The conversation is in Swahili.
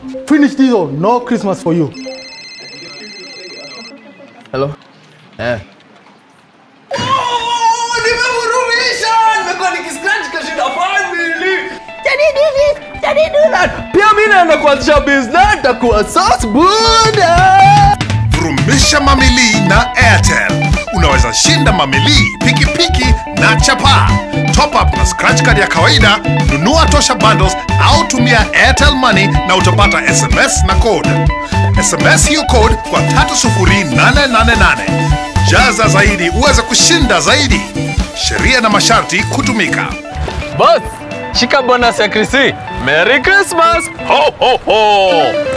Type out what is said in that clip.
Finish this or no Christmas for you. Hello? Eh. Nimevurumisha! Nimekuwa nikiscratch kashinda family. Pia mimi naenda kuanzisha business takuwa sauce buda. Vurumisha mamili na Airtel. Unaweza shinda mamili, pikipiki na chapa. Top up na scratch card ya kawaida, nunua tosha bundles au tumia Airtel Money na utapata SMS na code. SMS hiyo code kwa 30888. Jaza zaidi uweze kushinda zaidi. Sheria na masharti kutumika. Boss, shika bonus ya Krisi. Merry Christmas. Ho ho ho.